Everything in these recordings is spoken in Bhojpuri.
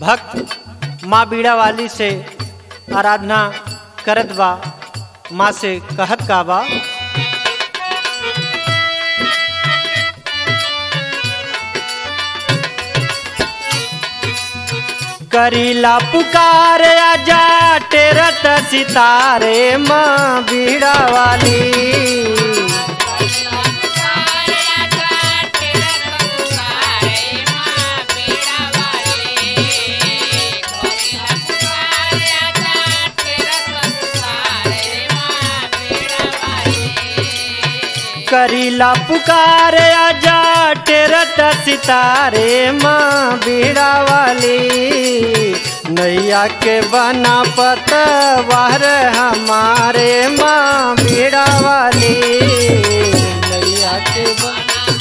भक्त माँ बीड़ा वाली से आराधना करत बा माँ से कहत का बा करीला पुकार आजा टेरत सितारे माँ बीड़ा वाली करीला पुकार आजा टेरत सितारे माँ बीड़ा वाली नैया के बना पतवार हमारे माँ बीड़ा वाली नैया के बना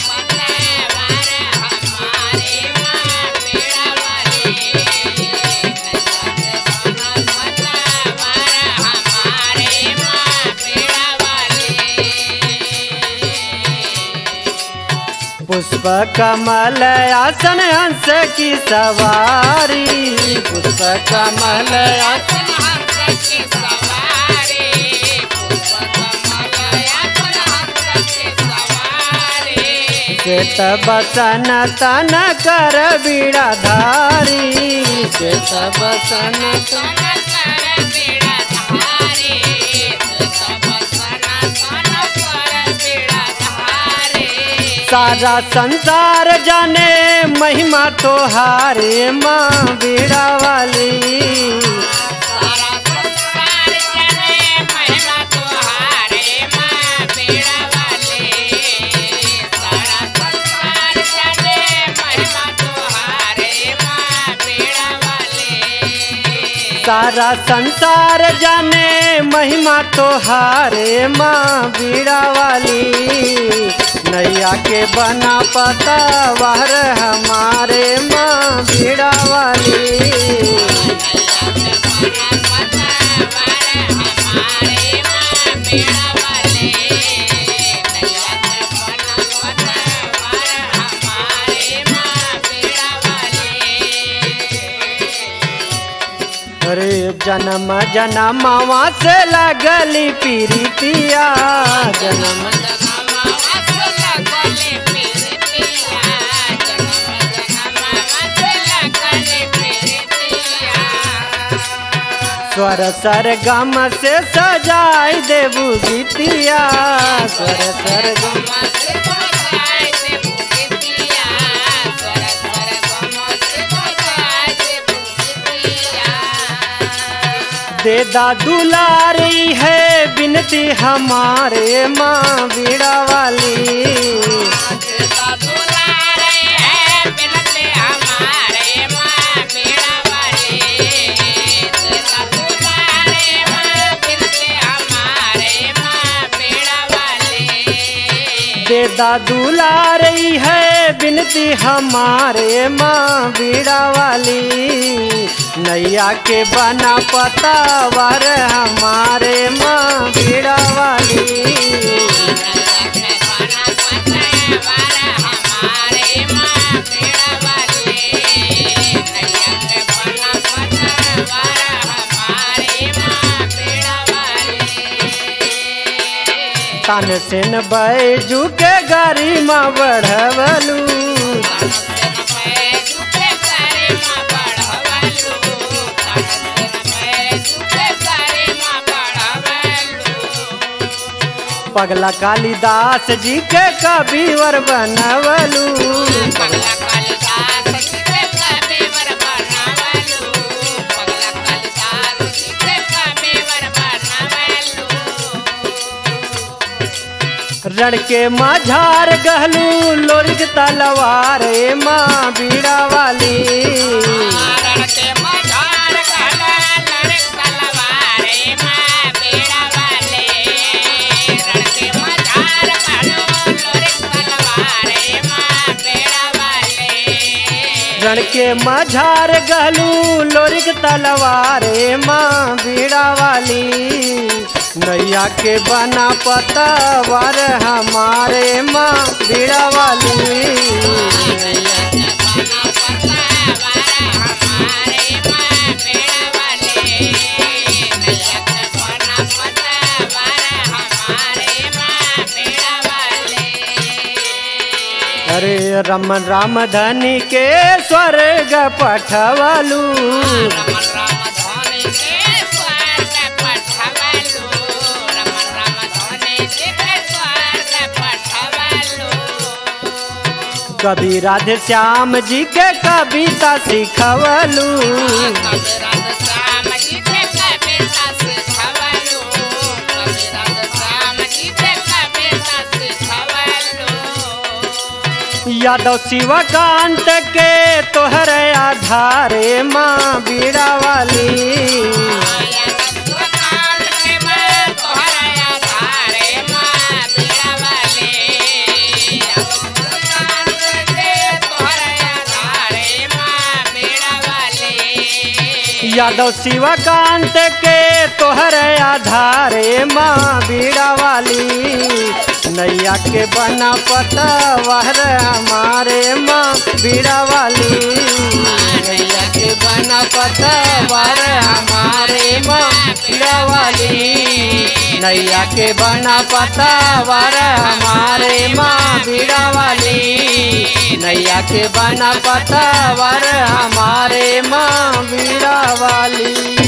पुष्प कमल आसन हंस की सवारी पुष्प कमल आसन श्वेत बसन तन कर बीड़ा धारी श्वेत बसन तन सारा संसार जाने महिमा तो हारे माँ बीड़ा वाली सारा संसार जाने महिमा तो हारे माँ बीड़ा वाली नैया के बना पता वार हमारे माँ बीड़ा वाली अरे जन्म जन्मवा से लगली पीरितिया जन्म स्वर सर गम से सजाई देबू गीतिया स्वर सर गम दे दा दुलारी है बिनती हमारे माँ बीड़ा वाली दे दा दुलारी है बिनती हमारे माँ बीड़ा वाली नैया के बना पता वर हमारे माँ बीड़ा वाली तन सेन बैजू के गाड़ी माँ बढ़वलू पगला कालिदास जी के कबीवर बनवलू रण के माझार गहलू लोरिक तलवार माँ बीड़ा वाली रण के माझार गहलू लोरिक तलवार माँ बीड़ा वाली नैया के बना पता वर हमारे माँ बीड़ा वाली हमारे रमन राम धनी के स्वर्ग पठवलू रमन राम धोनी के स्वर्ग पठवलु रमन राम धोनी के स्वर्ग पठवलु कभी राधे श्याम जी के कविता सिखवलू कविराज श्याम जी के कविता सिखवलु कविराज श्याम जी के कविता सिखवलु यादव शिवकांत के तोहर आधारे माँ बीड़ा वाली यादव शिवकांत के तोहर आधारे माँ बीड़ा वाली नैया के बना पता वहर हमारे माँ बीड़ा वाली नैया के बना पता वहर हमारे माँ बीड़ा वाली नैया के बना पता वर हमारे माँ बीड़ा वाली नैया के बना पता वर हमारे माँ बीड़ा वाली